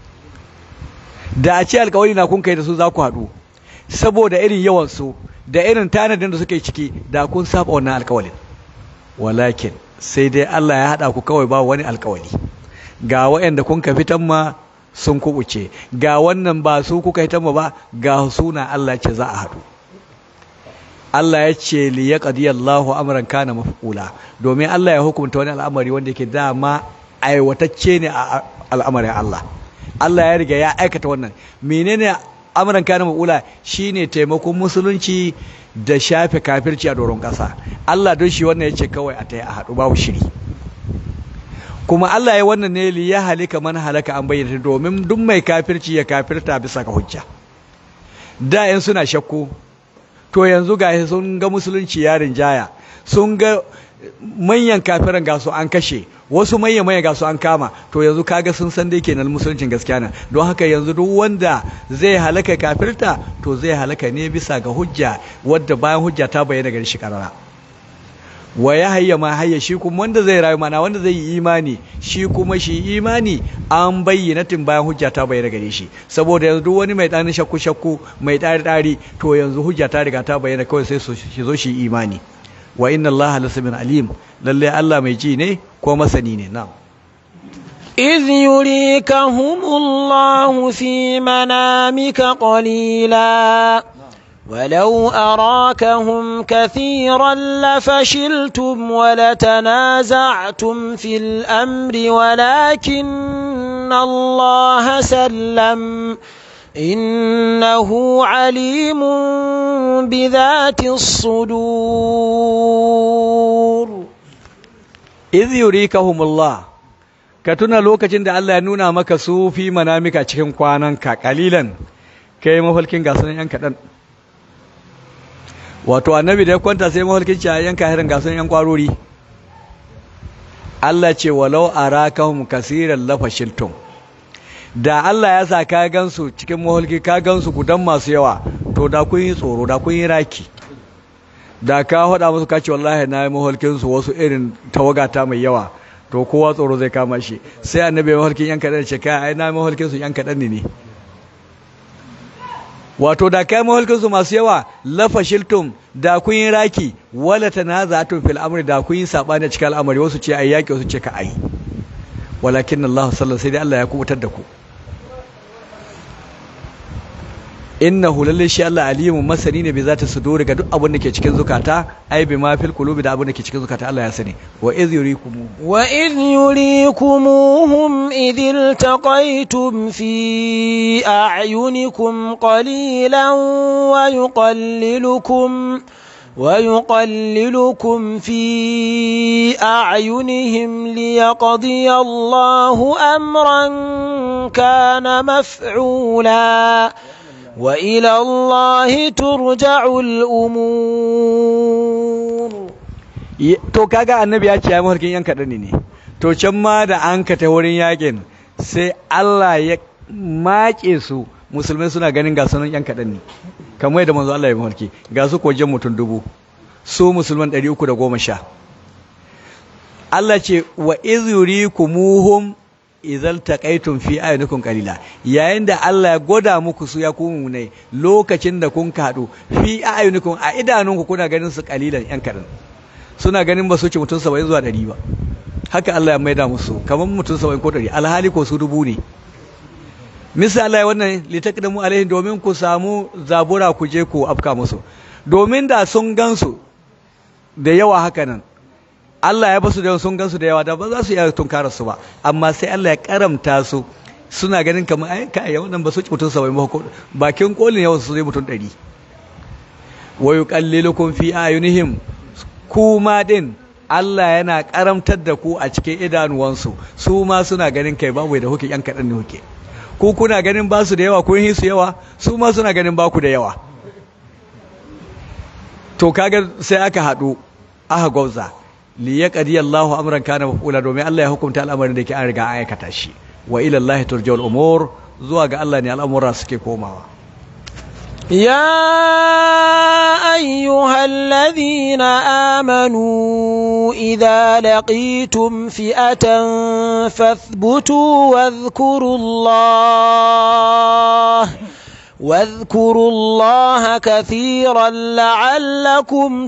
da a ce alkawali na kun kai da su za ku haɗu saboda irin yawan su da irin tanadin da suke ciki da kun saba wannan alkawalin walakin sai dai Allah ya haɗa ku kawai ba wani alkawali ga waɗanda kun ka fitan ma sun kubuce ga wannan ba su kuka hitan ma ba ga suna Allah ce za a haɗu Allah ya ce li ya Allahu amran kana mafqula domin Allah ya hukunta wani al'amari wanda yake dama aiwatacce ne a al'amarin Allah Allah ya riga ya aikata wannan menene amran kana mafqula shine taimakon musulunci da shafe kafirci a doron ƙasa Allah don shi wannan ya ce kawai a tayi a haɗu babu shiri kuma Allah ya wannan ne li ya halika man halaka an bayyana domin duk mai kafirci ya kafirta bisa ga hujja da yan suna shakku to yanzu ga sun ga musulunci yarin jaya sun ga manyan kafiran ga su an kashe wasu manya manya ga su an kama to yanzu kaga sun san dai kenan musuluncin gaskiya na don haka yanzu duk wanda zai halaka kafirta to zai halaka ne bisa ga hujja wadda bayan hujja ta bayyana gari shi karara wa ya hayya ma hayya shi kuma wanda zai rayu mana wanda zai yi imani shi kuma shi imani an bayyana tun bayan hujja ta bayyana gare shi saboda yanzu duk wani mai ɗani shakku shakku mai ɗari ɗari to yanzu hujja ta riga ta bayyana kawai sai shi zo shi imani wa inna allaha lasamin alim lalle Allah mai ji ne ko masani ne na'am إذ يريكهم الله في منامك قليلا ولو أراكهم كثيرا لفشلتم ولتنازعتم في الأمر ولكن الله سلم إنه عليم بذات الصدور إذ يريكهم الله ka tuna lokacin da Allah ya nuna maka su fi manamika cikin kwananka kalilan kai mafalkin gasunan yan kaɗan wato annabi da ya kwanta sai mafalkin ci a yanka hirin gasunan yan kwarori Allah ce walau arakahum kasiran lafashiltum da Allah ya sa ka gansu cikin mafalki ka gansu gudan masu yawa to da kun yi tsoro da kun yi raki da ka faɗa musu kace wallahi na yi mafalkin su wasu irin tawagata mai yawa to kowa tsoro zai kama shi sai annabi ya mahalkin yan kaɗan ce kai ai na mahalkin su yan kaɗan ne wato da kai mahalkin su masu yawa lafashiltum da kun yi raki wala tanaza'tum fil amri da kun yi sabani cikin al'amari wasu ce ai yaki wasu ce ka ai walakin Allah sallallahu sai dai Allah ya kubutar da ku innahu lalle shi Allah alimun masani ne bai zata suduri ga duk abin da ke cikin zukata ai bi ma fil qulubi da abin da ke cikin zukata Allah ya sani wa iz yurikum wa iz yurikumuhum idh iltaqaytum fi a'yunikum qalilan wa yuqallilukum ويقللكم في أعينهم ليقضي الله أمرا كان مفعولا وإلى الله ترجع الأمور to kaga annabi ya ce ya mafarkin yan kaɗan ne to can ma da an ka ta wurin yakin sai Allah ya maƙe su musulmai suna ganin ga sunan yan kaɗan ne kamar yadda manzo Allah ya mafarki ga su kojen mutum dubu su musulman ɗari uku da goma sha Allah ce wa iz yurikumuhum izal taqaytum fi ayunikum qalila yayin da Allah ya goda muku su ya kuma ne lokacin da kun kadu fi ayunikum a idanunku kuna ganin su qalilan yan kadan suna ganin ba su ci mutum 70 zuwa 100 ba haka Allah ya maida musu kaman mutum 70 ko 100 alhali ko su dubu ne misali wannan litaqdamu alaihim domin ku samu zabura ku je ku afka musu domin da sun gansu da yawa haka nan Allah ya basu da sun gansu da yawa da ba za su iya tunkarar su ba amma sai Allah ya karamta su suna ganin kamar ai kai wannan ba su ci mutum 70 ba bakin kolin yawan su zai mutum 100 wa yuqallilukum fi ayunihim kuma din Allah yana karamtar da ku a cikin idanuwansu su ma suna ganin kai babu da huke yan kaɗan ne huke ku kuna ganin ba su da yawa kun yi su yawa su ma suna ganin ba ku da yawa to kaga sai aka haɗu aka gwauza li ya qadi Allahu amran kana mafula domin Allah ya hukunta al'amarin da yake an riga an aikata shi wa ila Allah turja'ul umur zuwa ga Allah ne al'amura suke komawa يا أيها الذين آمنوا إذا لقيتم فئة فاثبتوا واذكروا الله واذكروا الله كثيرا لعلكم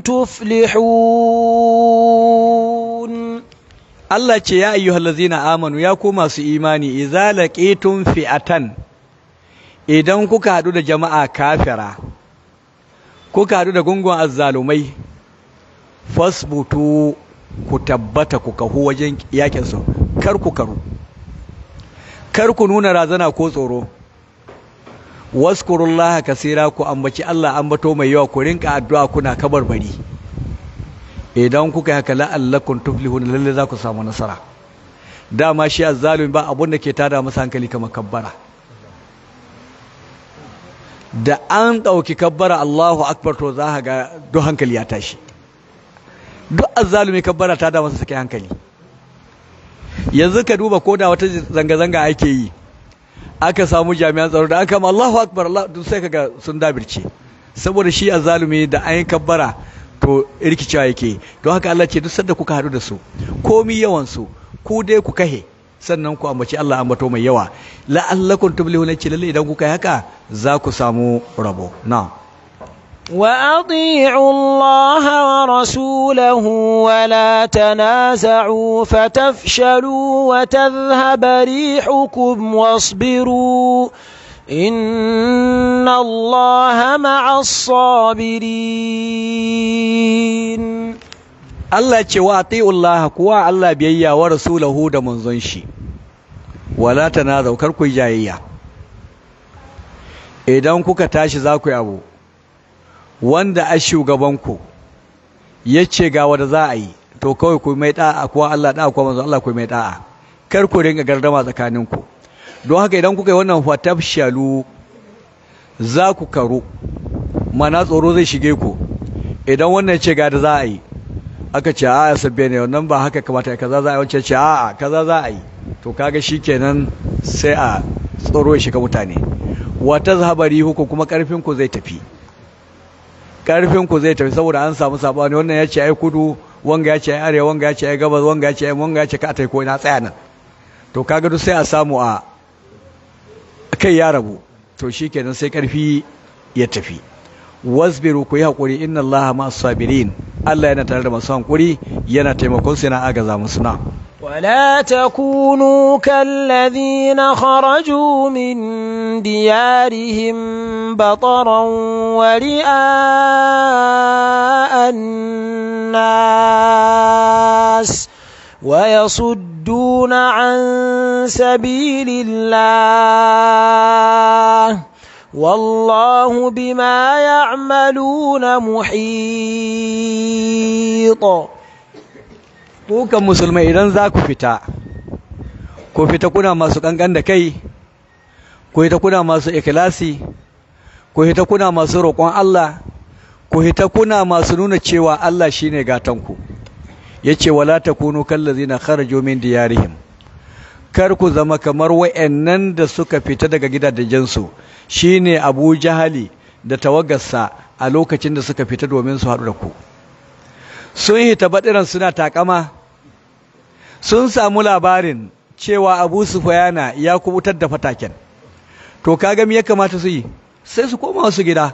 تفلحون Allah ce ya ayyuhal ladzina amanu ya ku masu imani idza laqitum fi'atan idan kuka hadu da jama'a kafira kuka hadu da gungun azzalumai fasbutu ku tabbata ku kahu wajen yakin su kar ku karu kar ku nuna razana ko tsoro waskurullaha kasira ku ambaci Allah ambato mai yawa ku rinka addu'a kuna kabarbari idan kuka yi haka la'allakum tuflihun lalle za ku samu nasara dama shi azzalumi ba abun da ke tada masa hankali kamar kabbara da an ɗauki kabbara Allahu akbar to za ga duk hankali ya tashi duk azzalumi kabbara ta da masa sake hankali yanzu ka duba ko da wata zanga-zanga ake yi aka samu jami'an tsaro da aka ma Allahu akbar Allah duk sai kaga sun dabirce saboda shi azzalumi da an yi kabbara to rikicewa yake don haka Allah ce duk sanda kuka haɗu da su komi yawan su ku dai ku kahe sannan ku ambaci Allah ambato mai yawa la'allakum tuflihuna ce lalle idan kuka yi haka za ku samu rabo na'am وأطيعوا الله ورسوله ولا تنازعوا فتفشلوا وتذهب ريحكم واصبروا إن الله مع الصابرين Allah ce wa ati'ullah kuwa Allah biyayya wa rasulahu da manzon shi wala tanazaw kar ku jayayya idan kuka tashi za ku yi abu wanda a shugabanku ya ce ga wanda za a yi to kawai ku mai da'a kuwa Allah da'a kuwa manzon Allah ku mai da'a kar ku ringa gardama tsakaninku don haka idan kuka yi wannan fatafshalu za ku karu mana tsoro zai shige ku idan wannan ce ga da za a yi aka ce a sabbe ne wannan ba haka kamata ya kaza za a yi wancan ce a kaza za a yi to kaga shikenan sai a tsoro ya shiga mutane wata zahabari huku kuma karfin ku zai tafi karfin ku zai tafi saboda an samu sabani wannan ya ce ai kudu wanga ya ce ai arewa wanga ya ce ai gabas wanga ya ce ai wanga ya ce ka tai ko ina tsaya nan to kaga duk sai a samu a kai ya rabu to shikenan sai karfi ya tafi wasbiru ku yi haƙuri inna allaha ma sabirin Allah yana tare da masu haƙuri yana taimakon su yana agaza musu na ولا تكونوا كالذين خرجوا من ديارهم بطرا ورئاء الناس ويصدون عن سبيل الله والله بما يعملون محيط kukan musulmai idan za ku fita ku fita kuna masu kankan da kai ku fita kuna masu ikhlasi ku fita kuna masu roƙon Allah ku fita kuna masu nuna cewa Allah shine gatanku yace wala takunu kallazina kharaju min diyarihim kar ku zama kamar wayannan da suka fita daga gidajensu shine Abu Jahali da tawagarsa a lokacin da suka fita domin su haɗu da ku sun hita baɗiran suna takama sun samu labarin cewa Abu Sufyana ya kubutar da fataken to kaga me ya kamata su yi sai su koma su gida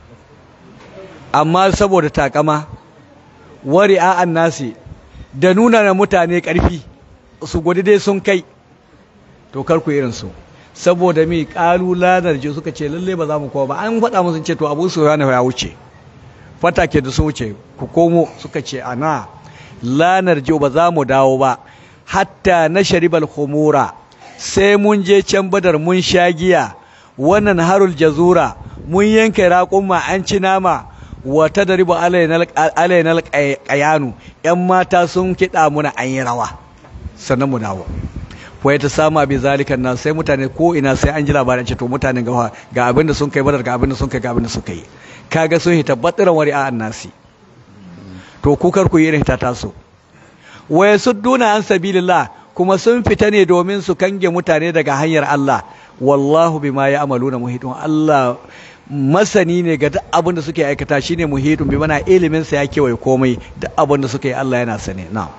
amma saboda takama wari'a annasi da nuna na mutane ƙarfi su gudu dai sun kai to karku irinsu saboda mi ƙalu lanar ji suka ce lalle ba za mu kowa ba an faɗa musu ce to abu su yana ya wuce fata ke da sun wuce ku komo suka ce ana lanar ji ba za mu dawo ba hatta na sharibal khumura sai mun je can badar mun sha giya wannan harul jazura mun yanke raƙumma an ci nama wa tadribu alaina alaina qayanu yan mata sun kida muna an yi rawa sannan mu dawo wai ta sama bi zalikan nan sai mutane ko ina sai an ji labarin ce to mutanen ga ga abin da sun kai badar ga abin da sun kai ga abin da suka yi kaga sun hita batiran wari a annasi to kukar ku yi irin ta taso wa yasudduna an sabilillah kuma sun fita ne domin su kange mutane daga hanyar Allah wallahu bima ya'maluna muhitun Allah masani ne ga duk abin da suke aikata shine muhitun bi mana ilimin sa ya kewaye komai duk abin da suke yi Allah yana sane na'am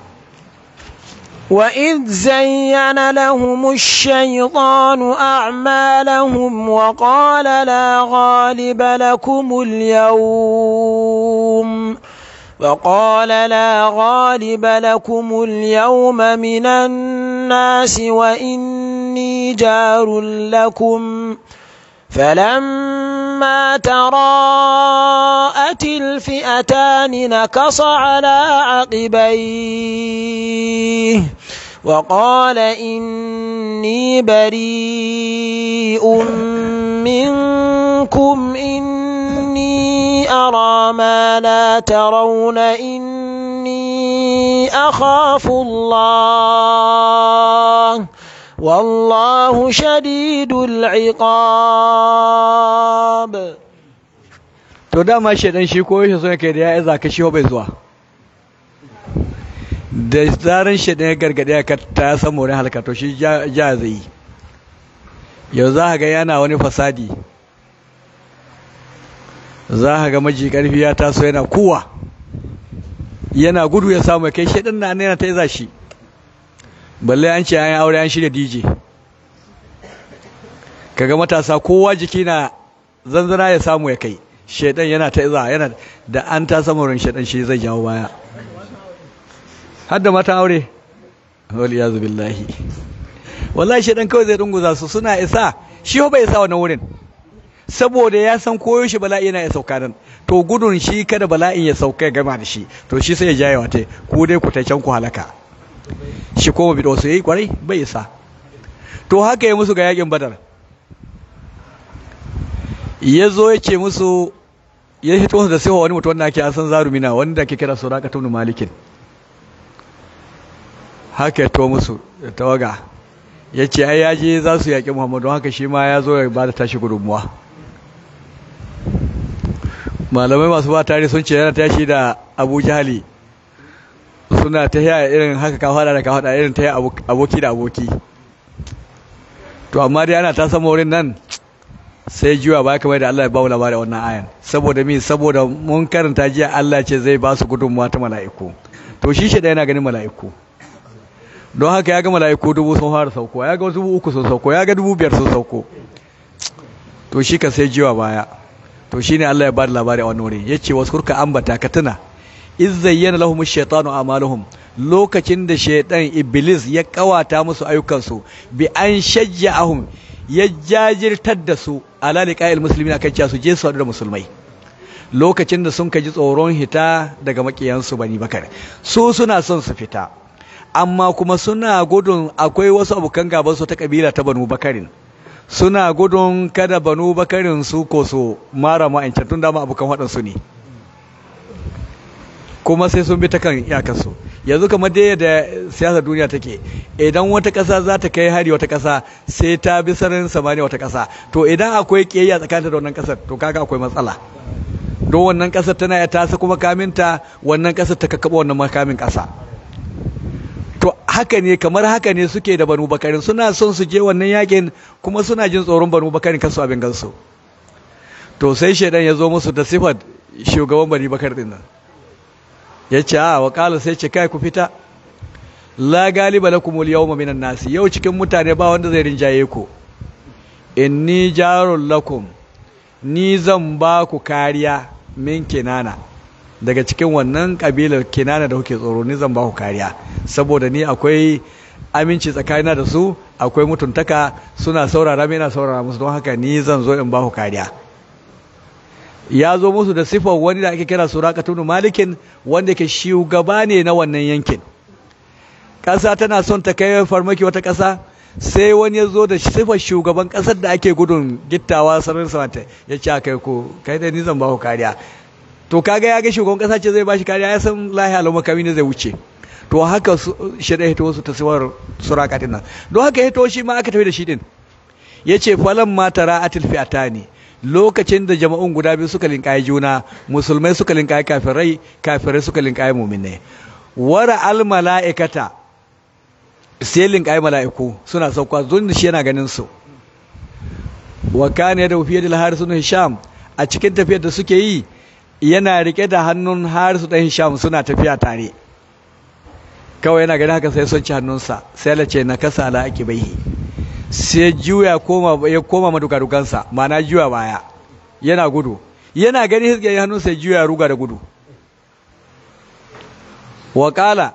وإذ زين لهم الشيطان أعمالهم وقال لا غالب لكم اليوم وقال لا غالب لكم اليوم من الناس وإني جار لكم فلما تراءت الفئتان نكص على عقبيه وقال إني بريء منكم إني أرى ما لا ترون إني أخاف الله والله شديد العقاب to dama shedan shi ko yake so yake da ya iza ka shi bai zuwa da zaran shedan ya gargade ka ta san more halka to shi ja zai yau za ka ga yana wani fasadi za ka ga maji karfi ya taso yana kuwa yana gudu ya samu kai shedan na ne yana ta iza shi balle an ce an yi aure an shirya DJ kaga matasa kowa jiki na zanzana ya samu ya kai shedan yana ta iza yana da an ta samu ran shedan shi zai jawo baya har da matan aure wal yazu billahi wallahi shedan kawai zai dunguza su suna isa shi bai isa wannan wurin saboda ya san koyo shi bala'i yana ya sauka nan to gudun shi kada bala'in ya sauka ya gama da shi to shi sai ya jaye wata ku dai ku ta can ku halaka shi koma bido su yi kwarai bai isa to haka ya musu ga yakin badar ya zo ya ce musu ya hito da sai wani mutum wanda ake an san zarumina wanda ake kira suraka tunu malikin haka ya to musu da tawaga ya ce ai yaje za su yaƙi muhammadu haka shi ma ya zo ya ba da tashi gudunmuwa malamai masu ba tare sun ce yana tashi da abu jahali suna ta yaya irin haka ka fada da ka fada irin ta aboki da aboki to amma dai ana ta sama wurin nan sai jiwa ba kamar da Allah ya ba mu labari wannan ayan saboda mi saboda mun karanta jiya Allah ce zai ba su gudunmuwa ta mala'iku to shi shi da yana ganin mala'iku don haka ya ga mala'iku dubu sun fara sauko ya ga dubu uku sun sauko ya ga dubu biyar sun sauko to shi ka sai jiwa baya to shine Allah ya ba da labari a wannan wuri yace wasu kurka ambata ka tuna iz zayyana lahum ash-shaytanu a'maluhum lokacin da shaytan iblis ya kawata musu ayyukansu bi an shajja'ahum ya jajirtar da su ala liqa'il muslimin akan cewa su je su da musulmai lokacin da sun kaji tsoron hita daga makiyansu bani bakar su suna son su fita amma kuma suna gudun akwai wasu abokan gaban su ta kabila ta banu bakarin suna gudun kada banu bakarin su ko su mara ma'ancan tun dama abokan waɗansu ne kuma sai sun bi ta kan iyakarsu yanzu kamar dai da siyasar duniya take idan wata ƙasa za ta kai hari wata ƙasa sai ta bi sararin samaniya wata ƙasa to idan akwai ƙiyayya tsakanin da wannan ƙasar to kaga akwai matsala don wannan ƙasar tana ya tasa kuma kaminta wannan ƙasar ta kakkaɓa wannan makamin ƙasa to haka ne kamar haka ne suke da banu bakarin suna son su je wannan yakin kuma suna jin tsoron banu bakarin kansu abin gansu to sai shaidan ya zo musu da sifar shugaban bani bakar din nan ya ce a wakala sai ce kai ku fita la galiba lakumul yawma minan nasi yau cikin mutane ba wanda zai rinjaye ku inni jarul lakum ni zan ba ku kariya min kinana daga cikin wannan kabilar kinana da kuke tsoro ni zan ba ku kariya saboda ni akwai aminci tsakanina da su akwai mutuntaka suna saurara mai na saurara musu don haka ni zan zo in ba ku kariya ya zo musu da sifar wani da ake kira surakatun malikin wanda ke shugaba ne na wannan yankin ƙasa tana son ta kai farmaki wata ƙasa sai wani ya zo da sifar shugaban ƙasar da ake gudun gittawa sararin samanta ya ce kai ko kai da ni zan ba ku kariya to kaga ya ga shugaban kasa ce zai bashi kariya ya san lahi alau makami ne zai wuce to haka shirya hito wasu tasawar suraka din nan don haka hito shi ma aka tafi da shi din yace falan ma tara atil fi'atani lokacin da jama'un guda biyu suka linkaye juna musulmai suka linkaye kafirai kafirai suka linkaye mu'minai wara al mala'ikata sai linkaye mala'iku suna sauka zun shi yana ganin su wa kana da fiye da harisu na hisham a cikin tafiyar da suke yi yana rike da hannun harisu dan hisham suna tafiya tare kawai yana ganin haka sai son ci hannunsa sai la ce na kasa ala ake baihi sai juya koma ya koma madukadukansa ma'ana juya baya yana gudu yana gani hisge hannun sai juya ruga da gudu wakala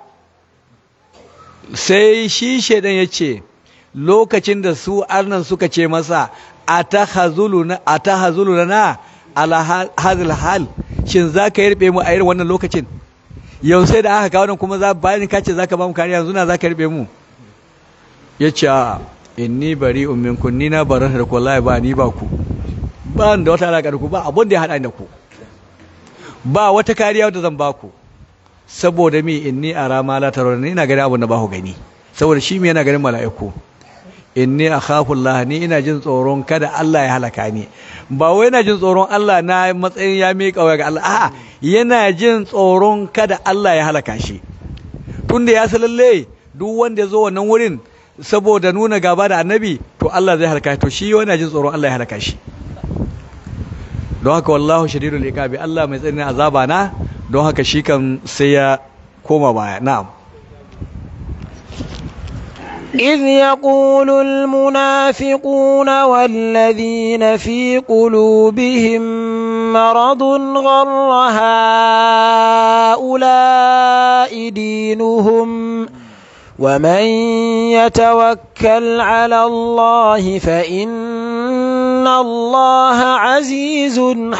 sai shi shaidan ya ce lokacin da su arnan suka ce masa a ta hazulu na ala hazil hal shin za ka yarbe mu a irin wannan lokacin yau sai da aka kawo kuma za bayan ka ce za ka ba mu kariya yanzu na za ka yarbe mu ya ce inni bari ummin kun ni na barin da wallahi ba ni ba ku ba da wata alaƙa da ku ba abin da ya haɗa da ku ba wata kariya wadda zan ba ku saboda mi inni ara ma la tarawna ni ina gani abin da ba ku gani saboda shi me yana ganin mala'iku inni akhafu Allah ni ina jin tsoron kada Allah ya halaka ni ba wai yana jin tsoron Allah na matsayin ya miƙa waya ga Allah a'a yana jin tsoron kada Allah ya halaka shi tunda ya san lalle duk wanda ya zo wannan wurin saboda nuna gaba da annabi to Allah zai halaka to shi yana jin tsoron Allah ya halaka shi don haka wallahu shadidul iqabi Allah mai tsananin azaba na don haka shi kan sai ya koma baya na'am إذ يقول المنافقون والذين في قلوبهم مرض غر هؤلاء دينهم ومن يتوكل على الله فإن الله عزيز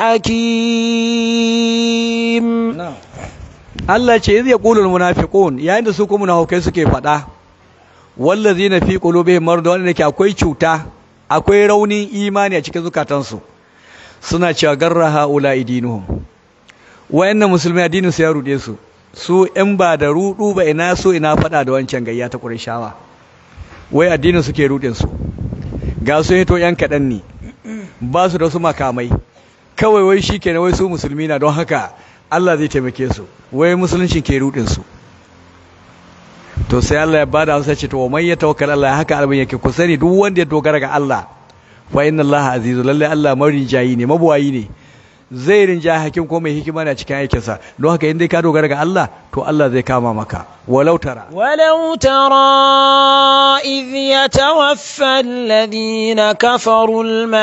حكيم Allah ce iz yaqulul munafiqun yayin da su kuma munafikai suke faɗa wallazina fi qulubihim marad wanda ke akwai cuta akwai raunin imani a cikin zukatansu suna cewa garra haula idinuhum wayannan musulmi addinin su ya rude su su in ba da rudu ba ina so ina faɗa da wancan gayya ta Qurayshawa wai addinin su ke rudin su ga su hito yan kaɗan ne ba su da su makamai kawai wai shikenan wai su musulmi na don haka Allah zai taimake su wai musulunci ke rudin su to sai Allah ya bada amsa ce to wa man yatawakkal Allah haka albin yake ku sani duk wanda ya dogara ga Allah fa inna Allah azizu lalle Allah marijayi ne mabuwayi ne zai rinja hakim ko mai hikima ne a cikin aikinsa don haka in dai ka dogara ga Allah to Allah zai kama maka walau tara ولو ترى إذ يتوفى الذين كفروا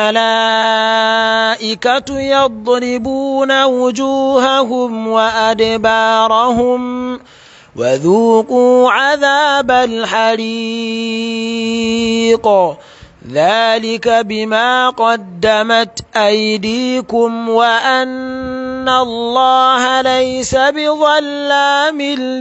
الملائكة يضربون وجوههم وأدبارهم وذوقوا عذاب الحريق ذلك بما قدمت أيديكم وأن الله ليس بظلام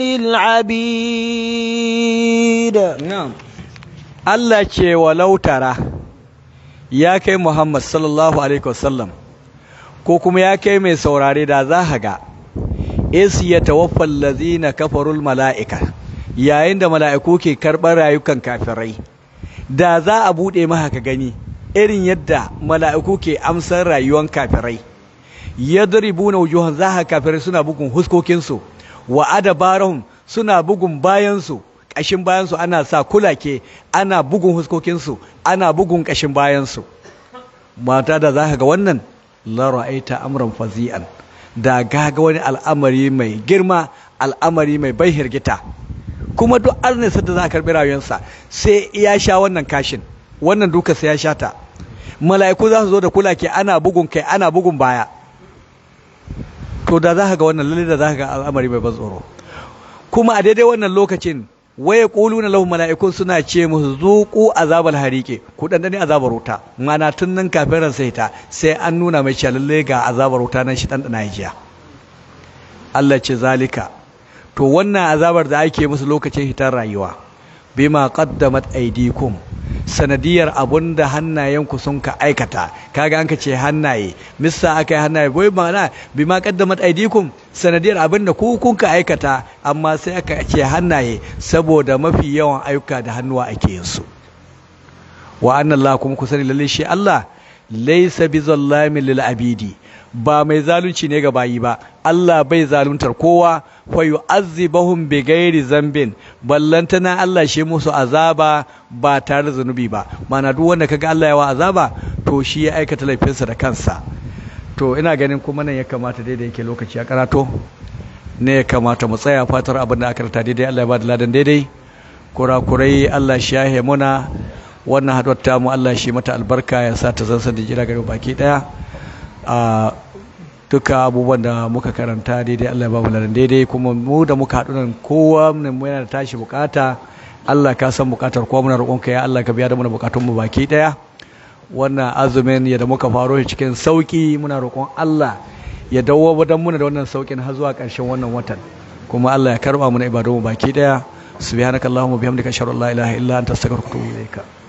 للعبيد na'am Allah ce walau tara ya kai Muhammad sallallahu alaihi wasallam ko kuma ya kai mai saurare da za ka ga is ya tawaffal lazina kafarul mala'ika yayin da mala'iku ke karɓar rayukan kafirai da za a buɗe maka ka gani irin yadda mala'iku ke amsar rayuwan kafirai yadribuna wujuhan za ka kafirai suna bugun huskokinsu wa adabarahum suna bugun bayansu ƙashin bayansu ana sa kulake ana bugun huskokinsu ana bugun ƙashin bayansu mata da za ka ga wannan la ra'aita amran fazi'an da gaga wani al'amari mai girma al'amari mai bai hirgita kuma duk arnisa da za a karɓi rayuwarsa sai ya sha wannan kashin wannan duka sai ya sha ta mala'iku za su zo da kula ke ana bugun kai ana bugun baya to da za ka ga wannan lalle da za ka ga al'amari mai ban tsoro kuma a daidai wannan lokacin waye na lahu mala'ikun suna ce musu zuqu azabal harike ku dan dane azabar wuta mana tun nan kafin ran sai ta sai an nuna mai cewa lalle ga azabar wuta nan shi dan dana jiya Allah ce zalika to wannan azabar da ake musu lokacin hitar rayuwa bima qaddamat aydikum sanadiyar abun da hannayenku sun ka aikata kaga an ka ce hannaye missa aka yi hannaye bai ma'ana bi ma qaddamat aydikum sanadiyar abin da ku kun ka aikata amma sai aka ce hannaye saboda mafi yawan ayyuka da hannuwa ake yin su wa anna Allah kuma ku sani lalle shi Allah laysa bi zallamin lil abidi ba mai zalunci ne ga bayi ba Allah bai zaluntar kowa fa yu'azzibahum bi ghairi zambin ballantana Allah shi musu azaba ba tare da zanubi ba mana duk wanda kaga Allah ya wa azaba to shi ya aikata laifinsa da kansa to ina ganin kuma nan ya kamata daidai yake lokaci ya karato ne ya kamata mu tsaya fatar abin da aka rata daidai Allah ya ba da ladan daidai kurakurai Allah shi ya muna wannan haɗuwar tamu Allah shi mata albarka ya sa ta zansan da jira gari baki ɗaya a duka abubuwan da muka karanta daidai Allah ya ba mu ladan daidai kuma mu da muka haɗu nan kowa mu yana da tashi bukata Allah ka san bukatar kowa muna roƙonka ya Allah ka biya da mana bukatun mu baki ɗaya wannan azumin ya da muka faro shi cikin sauki muna roƙon Allah ya dawo dan muna da wannan saukin har zuwa ƙarshen wannan watan kuma Allah ya karba mana ibadun mu baki ɗaya subhanakallahumma bihamdika ashhadu an la ilaha illa anta astaghfiruka wa atubu ilaika